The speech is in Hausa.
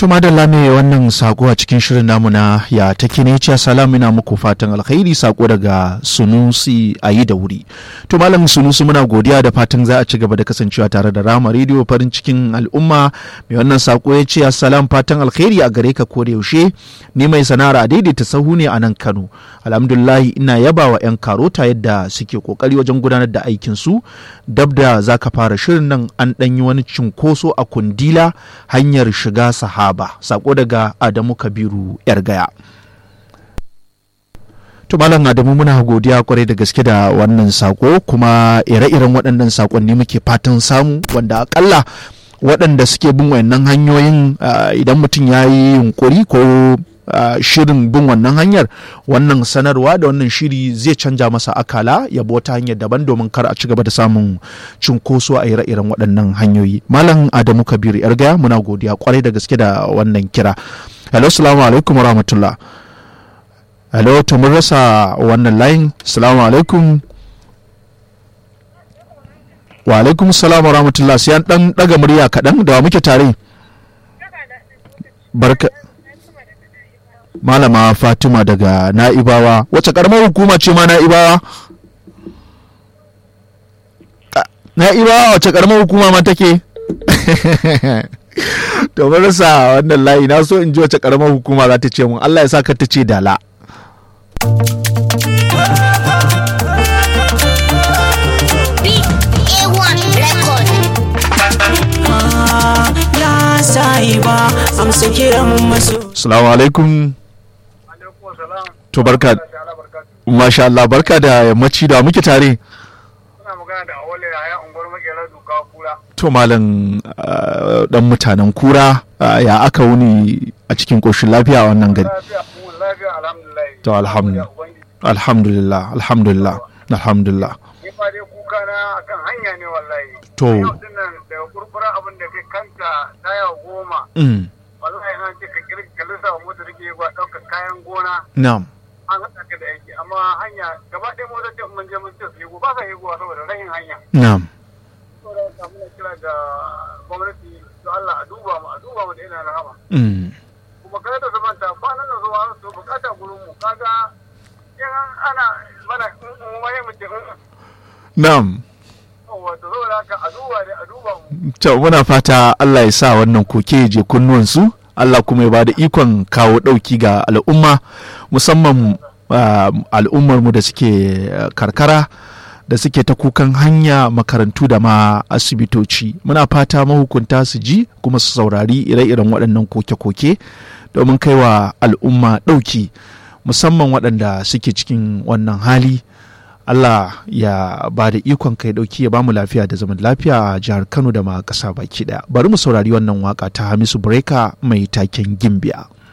To madalla ne wannan sako a cikin shirin namu na ya take ne ce salam ina muku fatan alkhairi sako daga Sunusi a yi da wuri. To malam Sunusi muna godiya da fatan za a ci gaba da kasancewa tare da Rama Radio farin cikin al'umma mai wannan sako ya ce assalam fatan alkhairi a gare ka ko da yaushe ni mai sana'ar a daidaita sahu ne a nan Kano. Alhamdulillahi ina yaba wa 'yan karota yadda suke kokari wajen gudanar da aikin su dab da za ka fara shirin nan an ɗanyi wani cinkoso a kundila hanyar shiga saha sahaba sako daga adamu kabiru yar gaya to malam adamu muna godiya kwarai da gaske da wannan sako kuma ire-iren waɗannan sakonni muke fatan samu wanda akalla waɗanda suke bin wayannan hanyoyin idan mutum ya yi yunkuri ko Uh, shirin bin wannan hanyar wannan sanarwa da wannan shiri zai canja masa akala ya bi wata hanyar daban domin kar a ci gaba da samun cunkoso a ire-iren waɗannan hanyoyi malam adamu kabiru yargaya muna godiya kwarai da gaske da wannan kira hello salamu alaikum rahmatullah hello to mun rasa wannan layin salamu alaikum wa alaikum salamu rahmatullah sai an dan daga murya kaɗan da muke tare barka malama fatima daga na'ibawa wacce karamar hukuma ce ma na'ibawa na'ibawa wacce karamar hukuma ma take to rasa wannan layi na so in ji wacce karamar hukuma za ta ce mun allah ya sa ka ta ce dala ba amsa kiran maso Assalamu alaikum. To barka. Masha Allah barka da yammaci da muke tare. To malam dan mutanen kura ya aka wuni a cikin koshin lafiya a wannan gari. To alhamdulillah. Alhamdulillah. Alhamdulillah. Alhamdulillah. kuka na akan hanya ne wallahi. To. Yau dinnan daga kurkura abin da kai kanta taya goma. Mm. wallahi an ce ka kirka lissa wa motar ke ba ɗaukar kayan gona Na'am. an haɗa ka da aiki amma hanya gaba ɗaya motar ce mun je mun ce su yigo ba sa yigo saboda rahin hanya Na'am. saboda haka muna kira ga gwamnati to Allah a duba mu a duba mu da ina rahama Mm. kuma kada ta zamanta kwanan nan zuwa su bukata gurin mu kaga in ana mana mu mai mu ce Na'am. wato saboda haka a duba ne a duba mu To muna fata Allah ya sa wannan koke ya je kunnuwansu Allah kuma ya bada ikon kawo ɗauki ga al'umma musamman ah, al'ummarmu da suke ah, karkara da suke ta kukan hanya makarantu da ma asibitoci muna fata mahukunta su ji kuma su saurari ire-iren waɗannan koke-koke domin kai wa al'umma ɗauki musamman waɗanda suke cikin wannan hali Allah ya ba da ikon kai dauki ya bamu lafiya da zaman lafiya a jihar Kano da ma ƙasa baki daya. Bari mu saurari wannan waka ta Hamisu Breka mai taken Gimbiya.